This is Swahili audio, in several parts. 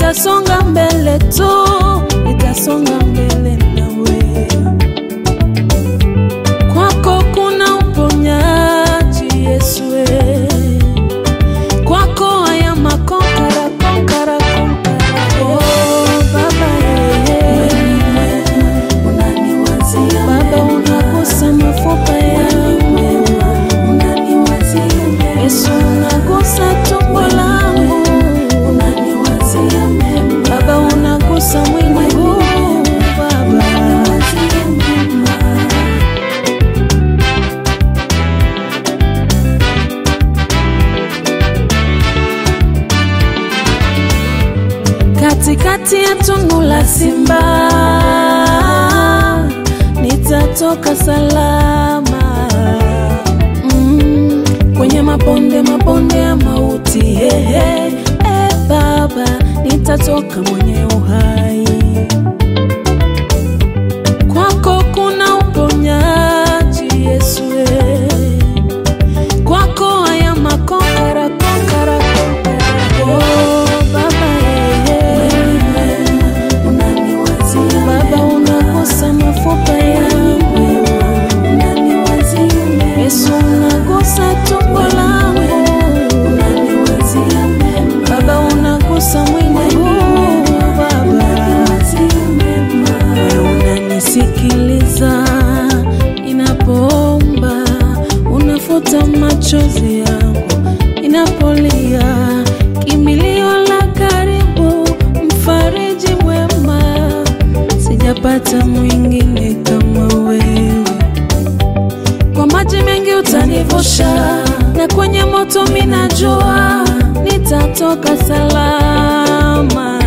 nitasonga mbele tu, nitasonga mbele nawe. Kwako kuna uponyaji Yesu, we. kwako haya makonkara konkara konkara. Oh, Baba yeye unaniwazia Baba unagusa mafupa yangu, Yesu unagusa tumbo langu, unaniwazia mema Baba unagusa mwili huu Baba. Katikati ya tundu la simba nitatoka salama mm, kwenye mabonde mabonde ya mauti hehe, e Baba nitatoka mwenye uhai. Kwako kuna uponyaji Yesu, e. kwako haya makonkara konkara konkara. Oh, Baba yeye unaniwazia Baba unagusa mafupa yangu, unaniwazia mema Yesu unagusa tumbo langu, unaniwazia mema Baba unagusa mwili huu Baba, unaniwazia mema wewe unanisikiliza ninapoomba, unafuta machozi yangu ninapolia, kimbilio la karibu, mfariji mwema, sijapata mwingine kama wewe. Kwa maji mengi utanivusha, na kwenye moto minajua nitatoka salama.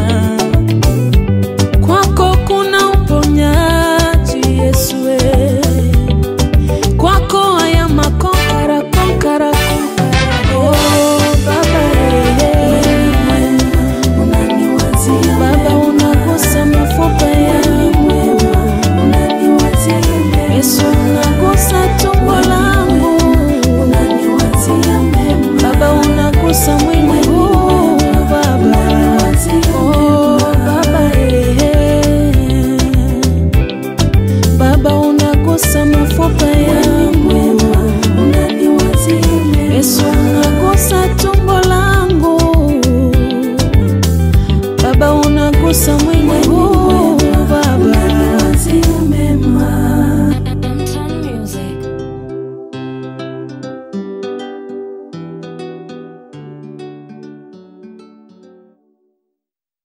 Kwako kuna uponyaji Yesu, we. kwako haya makonkara konkara konkara. Oh, Baba yeye unaniwazia Baba unagusa mafupa yangu, unaniwazia mema Yesu unagusa tumbo langu, unaniwazia mema Baba unagusa mwili huu Baba, oh Baba eh, Baba unagusa mafupa